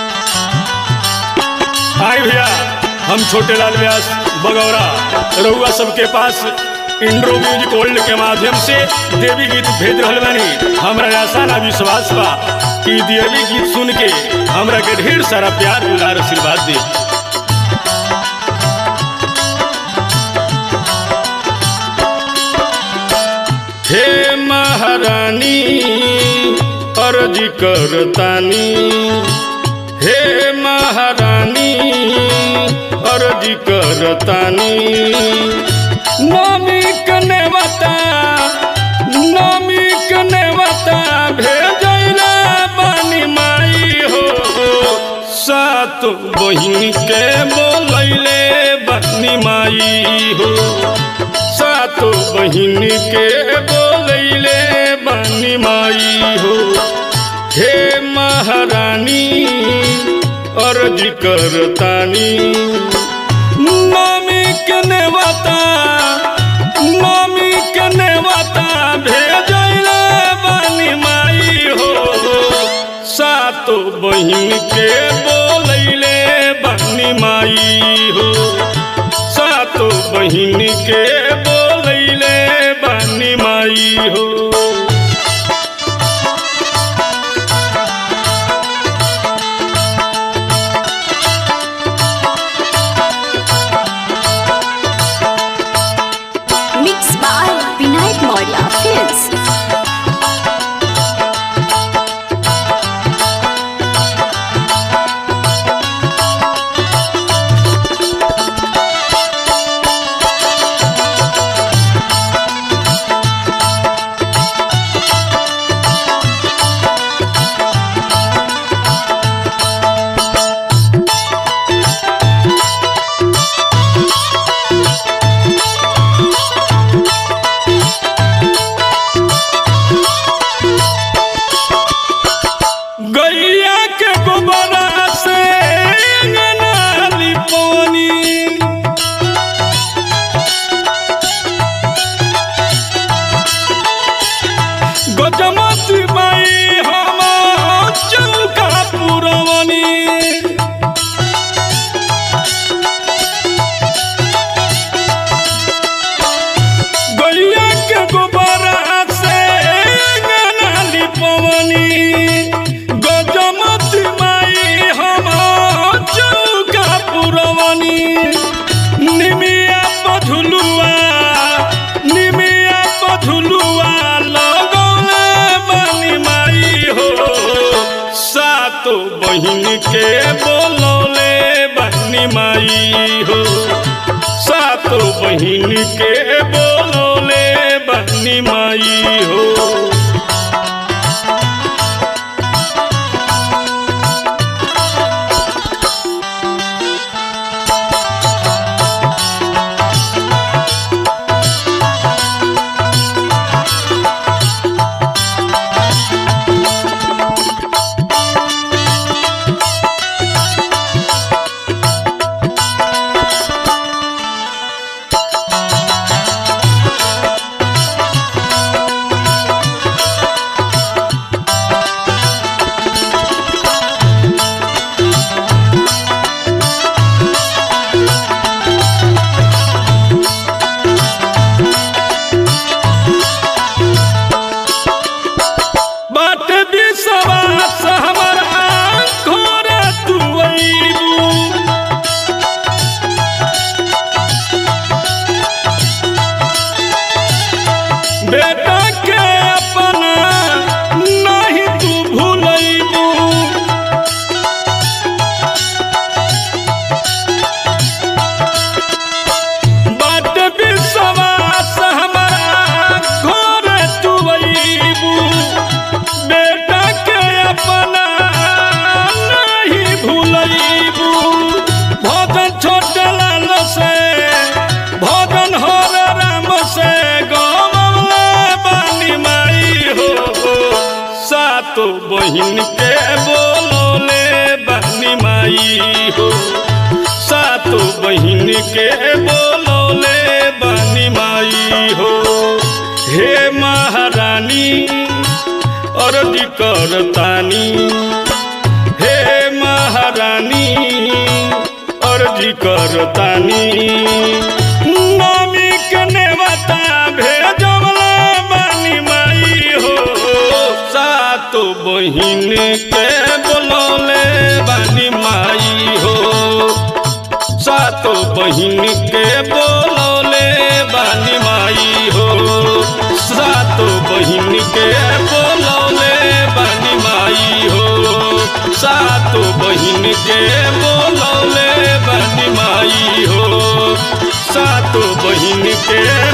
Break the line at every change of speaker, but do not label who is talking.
हाय भैया हम छोटे लाल व्यास बगौरा रउआ सबके पास इंड्रो म्यूजिक वर्ल्ड के माध्यम से देवी गीत भेज रहल बानी हमरा आशा ना विश्वास बा कि देवी गीत सुन के हमरा के ढेर सारा प्यार दुलार आशीर्वाद दी हे महारानी अर्ज करतानी हे महारानी अर्ज करतानी नमी कनेवता नमी कनेवता भेजैला बानी माई हो सात बहिन के बोलैले बानी माई हो सातो बहिन के बोलैले बानी माई हो हे महारानी अर्ज करतानी मम्मी के नेवता मम्मी के नेवता भेजैले बानी माई हो सातो बहिन के बोलैले बानी माई हो सातो बहिन के बोलैले बानी माई हो
Mixed by Vinayak Maurya Films.
गैया के गोबरा से अंगना लिपौनी गजमती बाई हम चौका पुरवनी गैया के गोबरा से अंगना लिपवनी गजमती माई हम चौका पुरवनी निमिया पझुलुआ निमिया पझुलुआ लगौले बानी माई हो सातो बहिन के बोलौले बानी माई हो सातो बहिन के बोलौले बानी माई हो बाट विश्वास हमारा घर तू अइबू बेटा के अपना नहीं तू भूलैबू बाट विश्वास हमारा घर तू अइबू बेटा के अपना नहीं भूलैबू भजन छोटे लाल से भजन हर राम से गमले बानी माई हो सातो बहिन के बोलोले बानी माई हो सातो बहिन के बोलोले बानी माई हो हे महारानी अर्ज करतानी हे महा करतानी नमी के नेवता भेजवला बानी माई हो सातो बहिन के बोलौले बानी माई हो सातो बहिन के बोलौले बानी माई हो सातो बहिन के बोलौले बानी माई हो सातो बहिन के बोलौले बानी माई हो सातो बहिन के